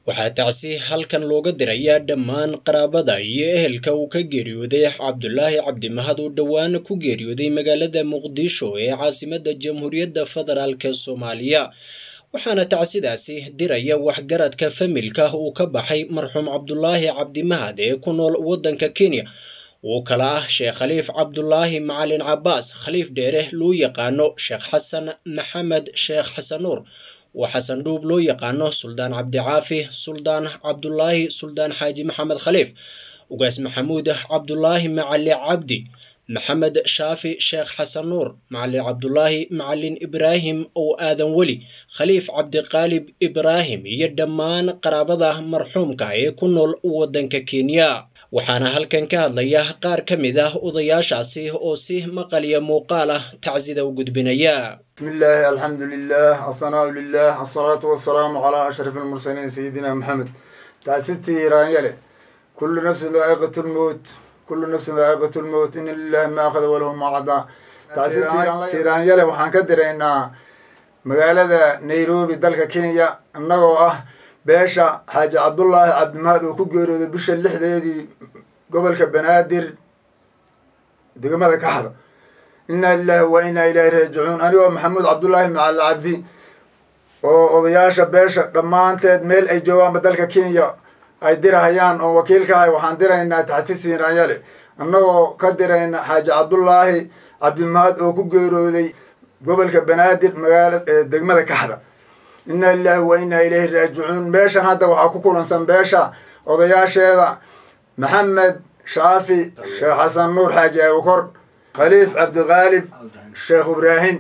waxaa tacsi halkan looga dirayaa dhammaan qaraabada iyo ehelka uu ka geeriyooday cabdulaahi cabdimahad oo dhowaan ku geeriyooday magaalada muqdisho ee caasimadda jamhuuriyadda federaalk soomaaliya waxaana tacsidaasi diraya waxgaradka familka uu ka baxay marxuum cabdulaahi cabdimahad ee ku nool waddanka kenya uu kala ah sheekh khaliif cabdulaahi macalin cabaas khaliif dheere loo yaqaano sheekh xasan maxamed sheekh xasan nuur oo xasan dhuub loo yaqaano suldaan cabdicaafi suldaan cabdulaahi suldaan xaaji maxamed khaliif ugaas maxamuud cabdulaahi macali cabdi maxamed shaafi sheekh xasan nuur macalin cabdulaahi macalin ibraahim oo aadan weli khaliif cabdiqaalib ibraahim iyo dhammaan qaraabada marxuumka ee ku nool waddanka kenya waxaana halkan ka hadlaya qaar ka mid ah odayaashaasi oo si maqaliya muuqaal ah tacsida u gudbinaya بسم الله الحمد لله الثناء لله الصلاة والسلام على أشرف المرسلين سيدنا محمد تأسيتي إيران يلي كل نفس ذائقة الموت كل نفس ذائقة الموت إن لله ما أخذ وله ما عطى تأسيتي إيران يلي وحان كدر إن مقالة نيروبي دلك كينيا أنه أه باشا حاج عبد الله عبد المهد وكجيرو بش اللحظة دي قبل كبنادر دقمة كحرة inaa lilahi wa inaa ilaahi raajicuun anigoo maxamuud cabdullaahi macali cabdi oo odayaasha beesha dhammaanteed meel ay joogaanba dalka kenya ay dirahayaan oo wakiilka ahay waxaan diraynaa taxsiis hiiraanyale annagoo ka dirayna xaaji cabdullaahi cabdimahad oo ku geerooday gobolka banaadir magaala degmada kaxda inaa lilahi wa inaa ilaahi raajicuun meeshan hadda waxaa ku kulansan beesha odayaasheeda maxamed shaafi sheekh xasan nuur xaaji abukor khaliif cabdiqaalib sheekh ibraahim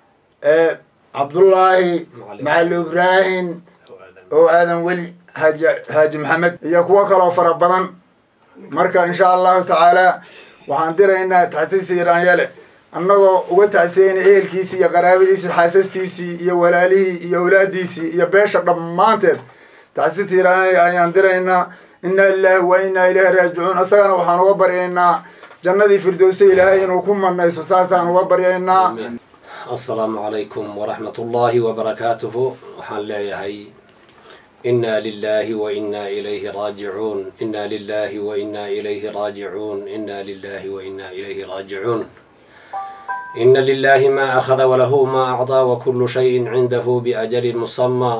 cabdullaahi macali ibraahim oo aadan weli haaji haaji maxamed iyo kuwo kaloo fara badan marka insha allahu tacaala waxaan diraynaa taxsiis hiiraanyale annagoo uga tacsiyeyna ehelkiisii iyo qaraabadiisii xaasaskiisii iyo walaalihii iyo awlaadiisii iyo beesha dhammaanteed taxsiis hiiraanyale ayaan diraynaa inaa lilaahi wa inaa ilaahi raajicuun isagana waxaan uga baryaynaa jannadii firdowsa ilaahay inuu ku manayso saasaan uga baryaynaa assalaamu calaykum waraxmat ullaahi wabarakaatuhu waxaan leeyahay inaa lilaahi wa inaa ilayhi raajicuun inaa lilaahi wa inaa ilayhi raajicuun inaa lilaahi wa inaa ilayhi raajicuun ina lilaahi maa akhada walahu maa acdaa wakulu shayin cindahu biajalin musamaa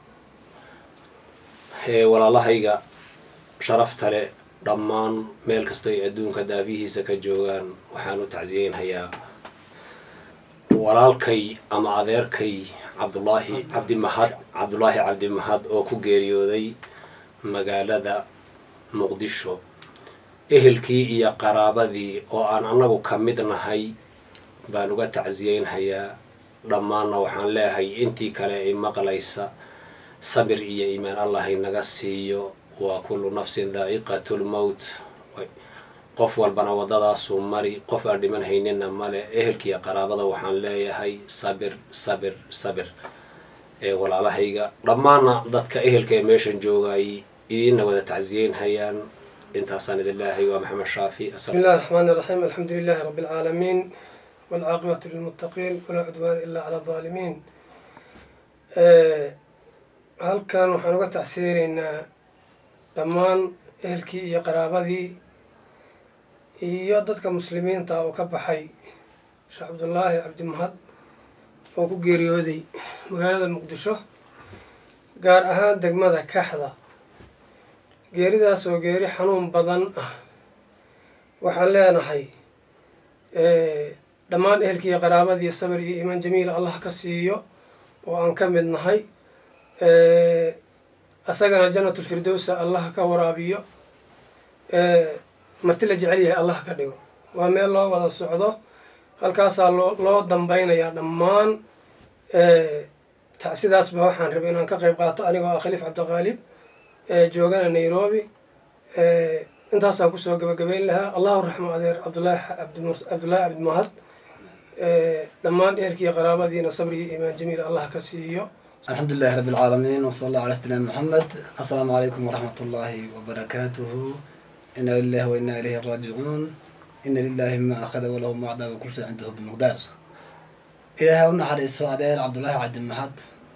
ee walaalahayga sharafta le dhammaan meel kastoo ay adduunka daabihiisa ka joogaan waxaan u tacsiyeynhayaa walaalkay ama adeerkay cabdulaahi cabdimahad cabdulaahi cabdimahad oo ku geeriyooday magaalada muqdisho ehelkii iyo qaraabadii oo aan annagu ka mid nahay baan uga tacsiyeynhayaa dhammaanna waxaan leeyahay intii kale ay maqlaysa sabir iyo iimaan allah inaga siiyo waa kullu nafsin daa'iqatu lmowt qof walbana waddadaasuu mari qof aan dhiman haynina male ehelkiiyo qaraabada waxaan leeyahay sabir sabir sabir ee walaalahayga dhammaanna dadka ehelka ee meeshan joogay idiinna wada tacsiyeynhayaan intaasaan idin leeyahay waa maxamed shaafi بسم الله الرحمن الرحيم الحمد لله رب العالمين والعاقبة للمتقين ولا عدوان إلا على الظالمين halkan waxaan uga tacsiyeynaa dhammaan ehelkii iyo qaraabadii iyo dadka muslimiinta oo ka baxay sheekh cabdullaahi cabdimahad oo ku geeriyooday magaalada muqdisho gaar ahaan degmada kaxda geeridaas oo geeri xanuun badan ah waxaan leenahay dhammaan ehelkii iyo qaraabadii sabir iyo iimaan jamiil allah ka siiyo oo aan ka mid nahay asagana janatulfirdowsa allah ka waraabiyo marti la jecel yahay allah ka dhigo waa meel loo wada socdo halkaasaa loo loo dambeynayaa dhammaan tacsidaasba waxaan rabay inaan ka qayb qaato anigoo ah khaliif cabdiqaalib joogana nairobi intaasaan kusoo gabagabeyn lahaa allahu raxmo adeer cabdulaahi cabdullaahi cabdimahad dhammaan ehelkiiyo qaraabadiina sabri iyo iimaan jamiil allah ka siiyo الحمد لله رب العالمين وصلى الله على سيدنا محمد السلام عليكم ورحمة الله وبركاته إنا لله وإنا إليه راجعون إن لله ما أخذ وله ما أعطى وكل شيء عنده بمقدار إلهي ونحر إسوء عدير عبد الله عبد المحد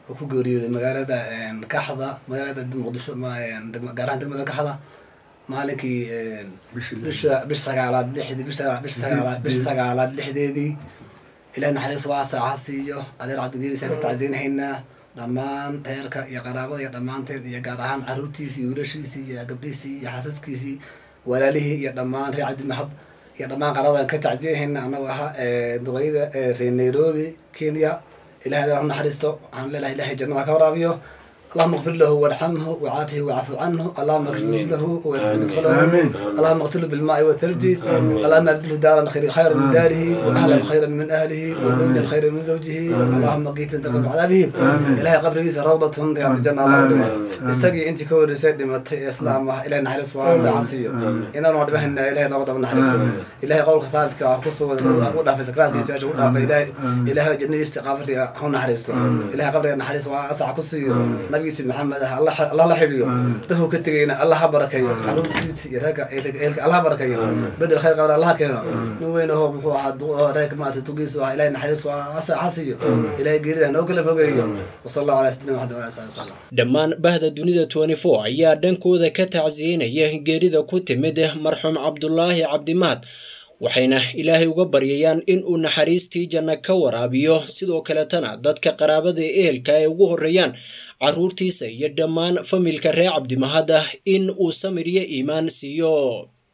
oo ku geeriyooday magaalada kaxda magaalada muqdisho gaar ahaan degmada kaxda maalinkii bisha bish sagaalaad lixdii bish sagaalaad bish sagaalaad bish sagaalaad lixdeedii ilaah naxariis waasac ha siiyo adeer cabdigeeris aan ka tacsiinhaynaa dhammaan reerka iyo qaraabada iyo dhammaanteen iyo gaar ahaan caruurtiisii wiilashiisii iyo gabdhiisii iyo xaasaskiisii walaalihii iyo dhammaan reer cabdimahad iyo dhammaan qaraabadaan ka tacsiinhaynaa anagoo ahaa duqeyda reer nairobi kenya ilahay adeer ha naxariisto waxaan leenahay ilahay jannada ka waraabiyo اللهم اغفر له وارحمه وعافه واعف عنه اللهم اكرم له واسع مدخله اللهم اغسله بالماء والثلج اللهم ابدله دارا خير خيرا من داره واهلا خيرا من اهله وزوجا خيرا من زوجه اللهم قيت انت قبل عذابه الهي قبريس روضة رياض الجنة الله دمت استقي انت كور سيد دمت اسلام الهي نحرس واسع عصيه ان انا وعد بهن الهي نوض من نحرسته الهي قولك ثابت كقصه وضع في سكرات في سجود الهي الهي جنة استقامتي هون نحرسته الهي قبري نحرس واسع كسيه nabigiisi maxamed ah allah la xidhiyo dadku ka tegayna allah ha barakayo caruurtiisa iyo reerka eelka allah ha barakayo bedel khayr qabna allah keeno nin weyn ahoo muxuu ahaa reerka maarata tugiisu ah ilahay naxariis asa hasiyo ilahay geerida noo kala fogeeyo wasala allahu ala sayidina maxamed wala sali wasalam dhammaan bahda dunida twenty four ayaa dhankooda ka tacsiyeynaya geerida ku timid marxuum cabdulaahi cabdimaad waxayna ilaahay uga baryayaan in uu naxariistii janno ka waraabiyo sidoo kaletana dadka qaraabada ehelka ay ugu horreeyaan carruurtiisa iyo dhammaan familka reer cabdimahad ah in uu samir iyo iimaan siiyo